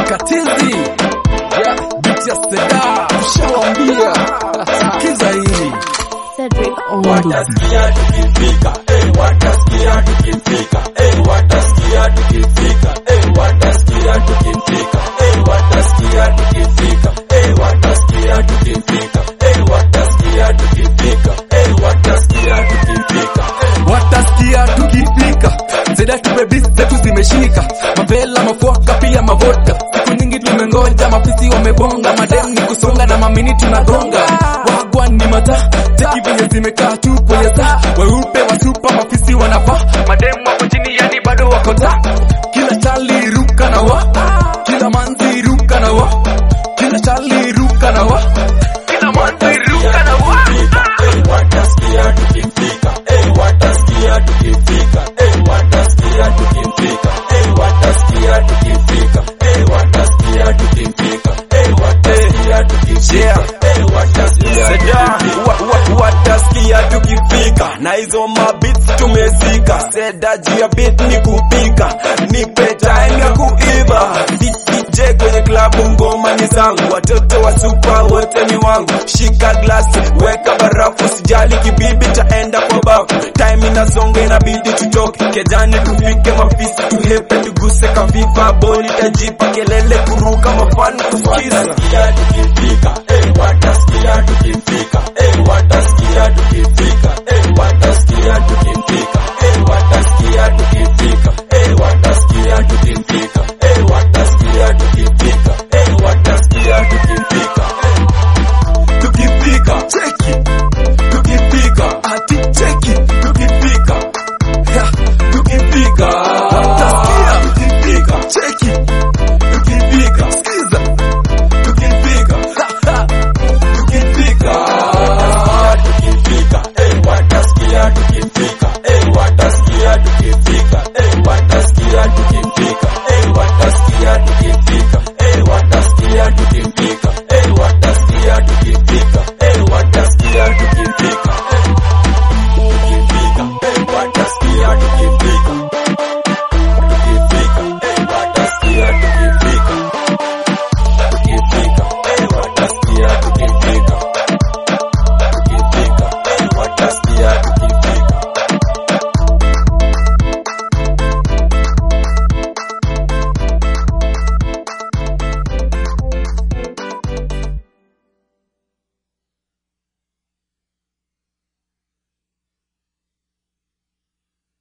Katizi yeah, biti ya Seda ushawambia, sikiza hili Cedric Ondu. Watasikia tukifika, eh, watasikia tukifika, eh, watasikia tukifika, eh, watasikia tukifika, eh, watasikia tukifika, eh, watasikia tukifika, eh, watasikia tukifika, eh, watasikia tukifika, eh. watasikia tukifika, Seda tubebi zetu zimeshika, mavela mafuaka pia mavota, siku nyingi tumengoja, mafisi wamebonga, madem ni kusonga na mamini tunagonga, wagwa ni mata teki venye zimekaa tu kwenye saa, weupe wa supa mafisi wanavaa, madem wako chini yani bado wako taa, kila chali ruka na wa, kila manzi ruka na wa, kila chali ruka na wa, kila manzi ruka na wa. Eh, watasikia tukifika, eh, watasikia tukifika, eh, watasikia tukifika, eh, watasikia tukifika, eh, watasikia tukifika, eh, watasikia tukifika, eh, watasikia Seda, wa- wa- watasikia tukifika na hizo mabits tumezika. Seda juu ya beat ni kupika, nipe time ya kuiva. D- DJ kwenye klabu ngoma ni zangu, watoto wa supa wote ni wangu. Shika glasi, weka barafu, sijali kibibi taenda kwa bafu. Time inasonga inabidi tutoke kejani, tufike mafisi, tuhepe tuguse kaviva, boli tajipa kelele kuruka mafani kusikiza watasikia tukifika, eh, watasikia tukifika, eh, watasikia tukifika, eh, watasikia tukifika.